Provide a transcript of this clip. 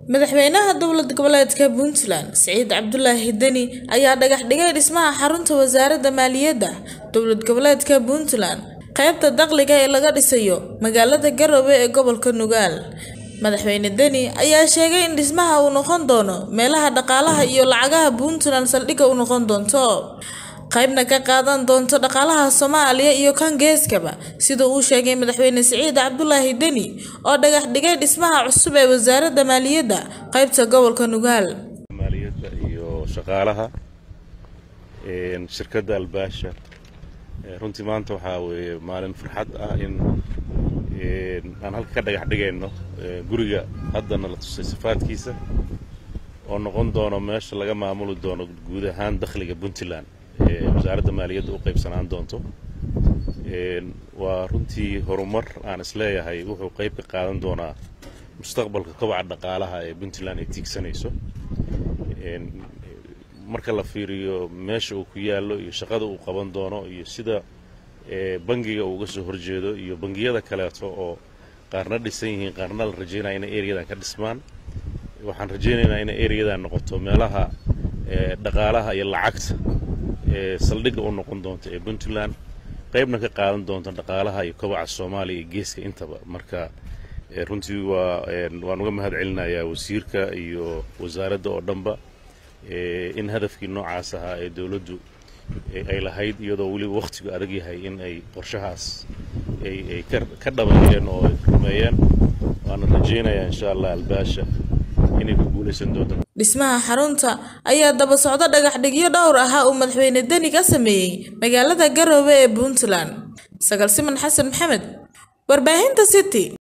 madaxweynaha dowlad goboleedka puntland siciid cabdulaahi deni ayaa dhagax dhigay dhismaha xarunta wasaaradda maaliyadda dowlad goboleedka puntland qaybta dakhliga ee laga dhisayo magaalada garowe ee gobolka nugaal madaxweyne deni ayaa sheegay in dhismaha uu noqon doono meelaha dhaqaalaha iyo lacagaha puntland saldhigga u noqon doonto qaybna ka qaadan doonto dhaqaalaha soomaaliya iyo kan geeskaba sida uu sheegay madaxweyne siciid cabdulaahi deni oo dhagax dhigay dhismaha cusub ee wasaaradda maaliyadda qaybta gobolka nugaal maaliyadda iyo shaqaalaha shirkadda albaasha runtii maanta waxaa weeye maalin farxad ah in aan halka ka dhagax dhigayno guriga haddana la tusay sifaadkiisa oo noqon doono meesha laga maamuli doono guud ahaan dakhliga puntland ee wasaaradda maaliyadda u qaybsanaan doonto waa runtii horumar aan isleeyahay wuxuu qayb ka qaadan doonaa mustaqbalka kobaca dhaqaalaha ee puntland ay tiigsanayso marka la fiiriyo meesha uu ku yaallo iyo shaqada uu qaban doono iyo sida bangiga uu uga soo horjeedo iyo bangiyada kaleeto oo qaarna dhisan yihiin qaarna la rajaynaya inay ereyadan ka dhismaan waxaan rajaynaynaa inay ereyadan noqoto meelaha dhaqaalaha iyo lacagta ee saldhigga u noqon doonta ee puntland qaybna ka qaadan doonta dhaqaalaha iyo kobaca soomaaliya iyo geeska intaba marka runtii waa waan uga mahad celinayaa wasiirka iyo wasaaradda oo dhanba in hadafkii noocaas ahaa ee dowladdu ay lahayd iyadoo weliba wakhtigu adag yahay in ay qorshahaas ay ka dhabeeyeen oo ay rumeeyeen waana rajaynayaa insha allah albaasha inay ku guulaysan doonto dhismaha xarunta ayaa daba socdo dhagax dhigyo dhowr ahaa uu madaxweyne deni ka sameeyey magaalada garowe ee puntland sagal siman xasan maxamed warbaahinta city